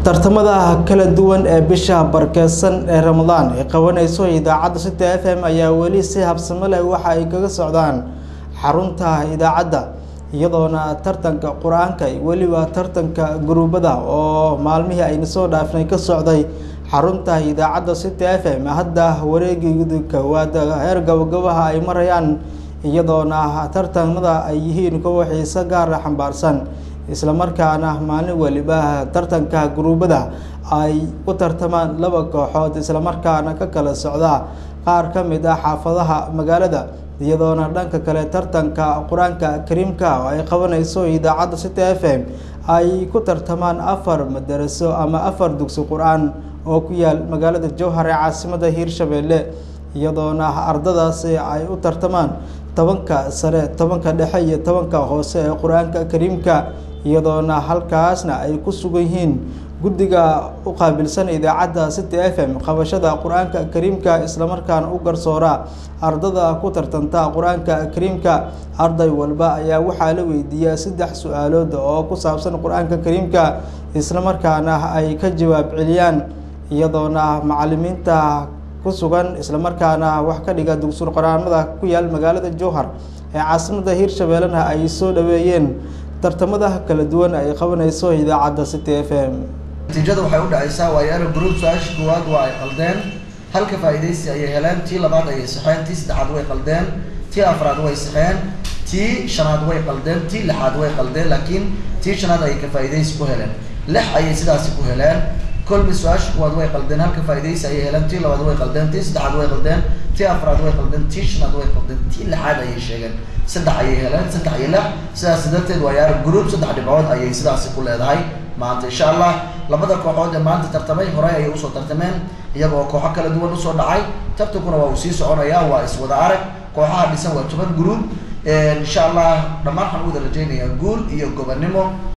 tartamada kala duwan ee bisha barkeedsan ee ramadaan ay qabanayso idaacadda sita f m ayaa weli si habsamo leh waxa ay kaga socdaan xarunta idaacadda iyadoona tartanka qur-aanka weliba tartanka guruubada oo maalmihii ayna soo dhaafnay ka socday xarunta idaacadda city f m hadda wareegii kowaad heer gabagabaha ay marayaan iyadoona tartamada ay yihiin kuwa xiise gaara xambaarsan islamarkaana maalin waliba tartanka guruubada ay u tartamaan laba kooxood islamarkaana ka kala socda qaar ka mid ah xaafadaha magaalada iyadoona dhanka kale tartanka qur-aanka kariimka oo ay qabanayso idaacadda city f m ay ku tartamaan afar madaraso ama afar dugsi qur-aan oo ku yaal magaalada jowhar ee caasimada hiirshabeelle iyadoona ardadaasi ay u tartamaan tobanka sare tobanka dhexe iyo tobanka hoose ee qur-aanka kariimka iyadoona halkaasna ay ku sugan yihiin guddiga u qaabilsan idaacadda city f m qabashada qur-aanka kariimka islamarkaana u garsoora ardada ku tartanta qur-aanka kariimka arday walba ayaa waxaa la weydiiyaa saddex su-aalood oo ku saabsan qur-aanka kariimka islamarkaana ay ka jawaab celiyaan iyadoona macalimiinta ku sugan islamarkaana wax ka dhiga dugsul qor-aanada ku yaal magaalada jowhar ee caasimada hiirshabeellena ay soo dhaweeyeen tartamada kala duwan ay qabanayso idaacadda city f m natiijada waxay u dhacaysaa waayaaro group su-aasha koowaad waa ay qaldeen halka faa'iidaysi ayay heleen tii labaad ayay saxeen tii saddexaad way qaldeen tii afraad way saxeen tii shanaad way qaldeen tii lixaad way qaldeen laakiin tii shanaad ayay ka faa'iidaysi ku heleen lix ayay sidaasi ku heleen kolmi su-aasha kuwaad way qaldeen halka faa'iidaysi ayay heleen tii labaad way qaldeen tii saddexaad way qaldeen tii afraad way qaldeen tii shanaad way qaldeen tii lixaad ayay sheegeen saddex ayay heleen saddex iyo lix sidaas darteed waayaaro group saddex dhibcood ayay sidaasi ku leedahay maanta insha allah labada kooxood ee maanta tartamay horey ayay usoo tartameen iyagoo kooxo kala duwan usoo dhacay tartankuna waa uu sii soconayaa waa iswada arag kooxaha dhisan waa toban group insha allah dhammaan waxaan u wada rajaynayaa guul iyo gobonimo